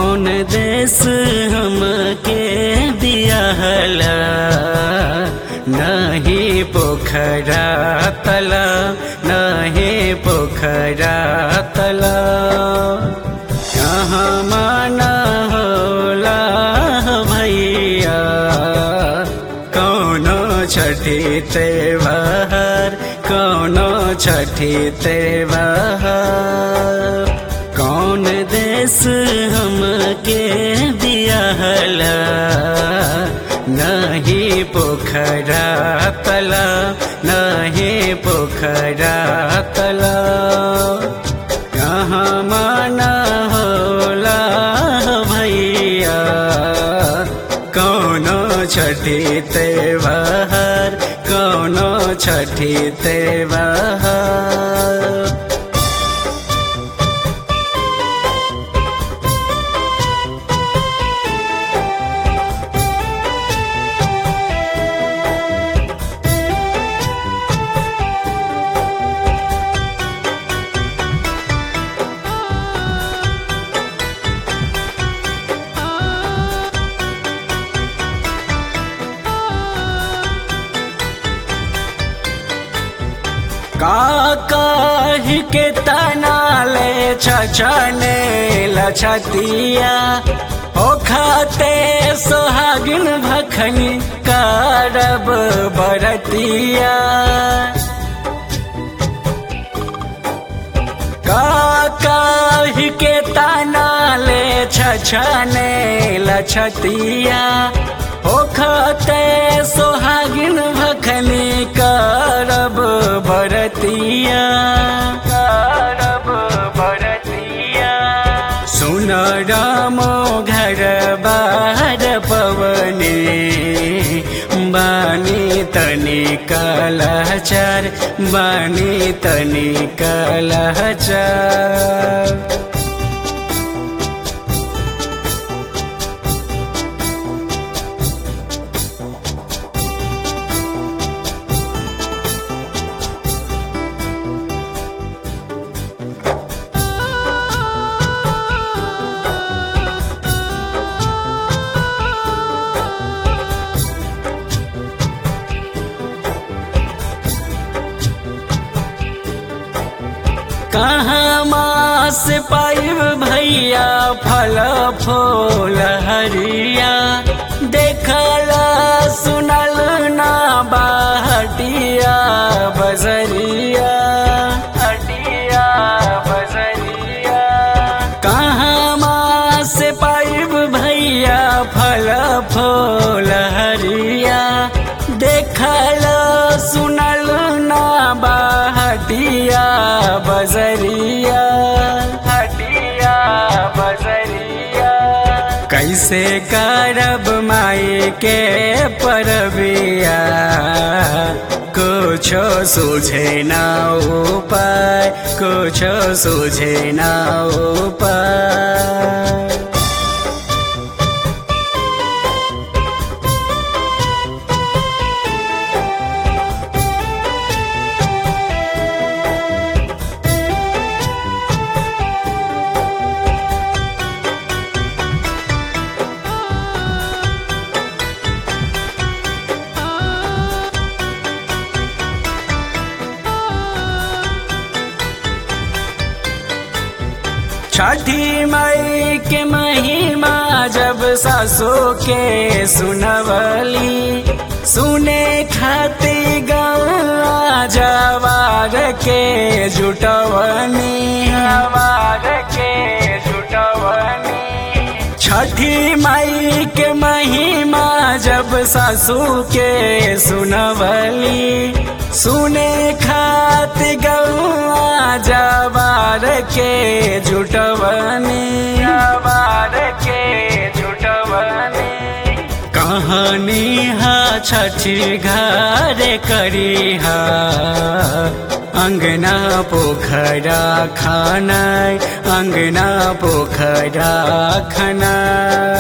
कौन देश हमके दियाला नहीं पोखरा तला नहीं पोखरा तला यहाँ माना होला भैया कौनो छठी त्योहार कौनो छठी त्योहार कौन देश हमके दियाला नहीं पोखरा तला नहीं पोखरा तला कहाँ माना होला भैया कौनो छठी त्योहार कौनो छठी त्योहार काकाही के तनाले छछने लछतिया ओ खाते सोहागिन भखनी कारब बरतिया काकाही के तनाले छछने लछतिया ओ खाते सोहागिन भखनी करब बरतिया करब बरतिया सुन रामो घर बार पवने बानी तनी कलहचार बानी तनी कलहचार कहाँ मास पाइब भैया फल फूल हरिया देखला सुनल ना बाहटिया बजरिया हटिया बजरिया कहाँ मास पाइब भैया फल फूल हरिया देखला सुनल ना बाहटिया बजरिया हटिया बजरिया कैसे करब माई के परबिया कुछो सूझे ना उपाय कुछो सूझे ना उपाय छठी मई के महिमा जब सासो के सुनवली सुने खाती गवा जवार के जुटवनी जवार के जुटवनी छठी माई के महिमा जब सासू के सुनवली सुने खात गौआ जवार के जुटवनी जवार के जुटवनी कहानी हा छठी घर करी हा अंगना पोखरा खाना अंगना पोखरा खाना